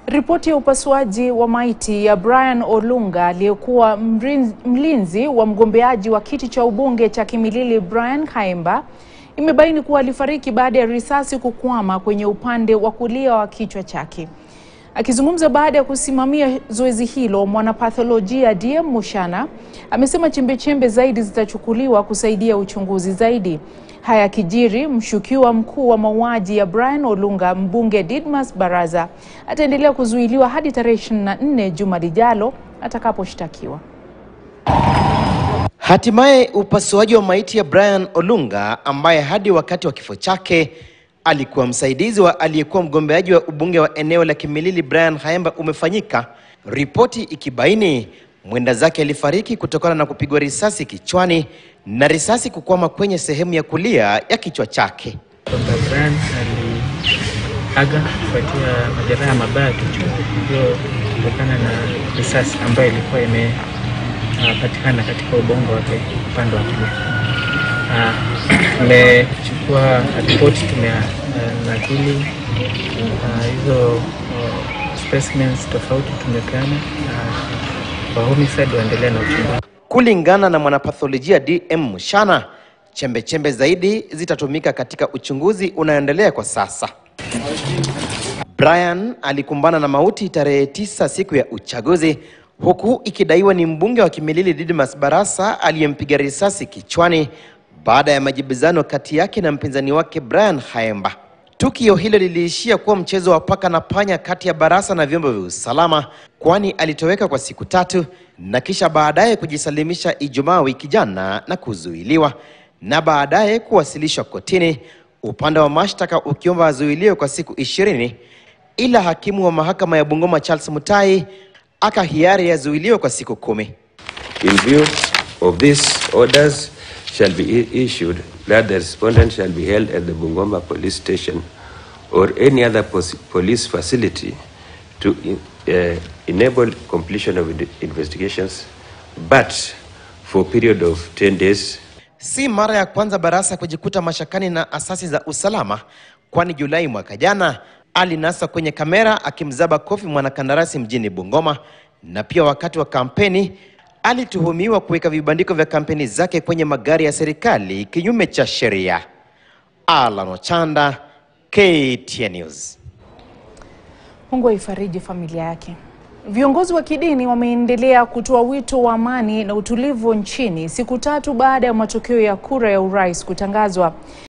Ripoti ya upasuaji wa maiti ya Brian Olunga aliyekuwa mlinzi wa mgombeaji wa kiti cha ubunge cha Kimilili Brian Khaemba imebaini kuwa alifariki baada ya risasi kukwama kwenye upande wa kulia wa kichwa chake. Akizungumza baada ya kusimamia zoezi hilo, mwanapatholojia DM Mushana amesema chembechembe zaidi zitachukuliwa kusaidia uchunguzi zaidi. Haya kijiri, mshukiwa mkuu wa mauaji ya Brian Olunga, mbunge Didmas Baraza, ataendelea kuzuiliwa hadi tarehe 24 juma lijalo atakaposhtakiwa. Hatimaye upasuaji wa maiti ya Brian Olunga ambaye hadi wakati wa kifo chake alikuwa msaidizi wa aliyekuwa mgombeaji wa ubunge wa eneo la Kimilili Brian Khaemba umefanyika, ripoti ikibaini mwenda zake alifariki kutokana na kupigwa risasi kichwani na risasi kukwama kwenye sehemu ya kulia ya kichwa chake. kwamba Brian aliaga kufuatia majeraha mabaya kichwa hiyo kutokana na risasi ambayo ilikuwa imepatikana katika ubongo wake upande wa kulia. Ah, Tumechukua ripoti, tumenakili ah, hizo ah, specimens tofauti tumepeana ah, kwa homicide waendelea na uchunguzi. Kulingana na mwanapatholojia DM Mushana, chembechembe zaidi zitatumika katika uchunguzi unaoendelea kwa sasa. Brian alikumbana na mauti tarehe tisa siku ya uchaguzi, huku ikidaiwa ni mbunge wa Kimilili Didmas Barasa aliyempiga risasi kichwani baada ya majibizano kati yake na mpinzani wake Brian Khaemba. Tukio hilo liliishia kuwa mchezo wa paka na panya kati ya Barasa na vyombo vya usalama, kwani alitoweka kwa siku tatu na kisha baadaye kujisalimisha Ijumaa wiki jana na kuzuiliwa na baadaye kuwasilishwa kotini, upande wa mashtaka ukiomba azuiliwe kwa siku ishirini, ila hakimu wa mahakama ya Bungoma Charles Mutai akahiari azuiliwe kwa siku kumi. In view of these orders shall be i- issued that the respondent shall be held at the Bungoma Police Station or any other pos- police facility to in- uh, enable completion of the investigations, but for a period of 10 days Si mara ya kwanza Barasa kujikuta mashakani na asasi za usalama, kwani Julai mwaka jana alinasa kwenye kamera akimzaba kofi mwanakandarasi mjini Bungoma, na pia wakati wa kampeni alituhumiwa kuweka vibandiko vya kampeni zake kwenye magari ya serikali kinyume cha sheria. Alan Ochanda, KTN News. Mungu aifariji familia yake. Viongozi wa kidini wameendelea kutoa wito wa amani na utulivu nchini siku tatu baada ya matokeo ya kura ya urais kutangazwa.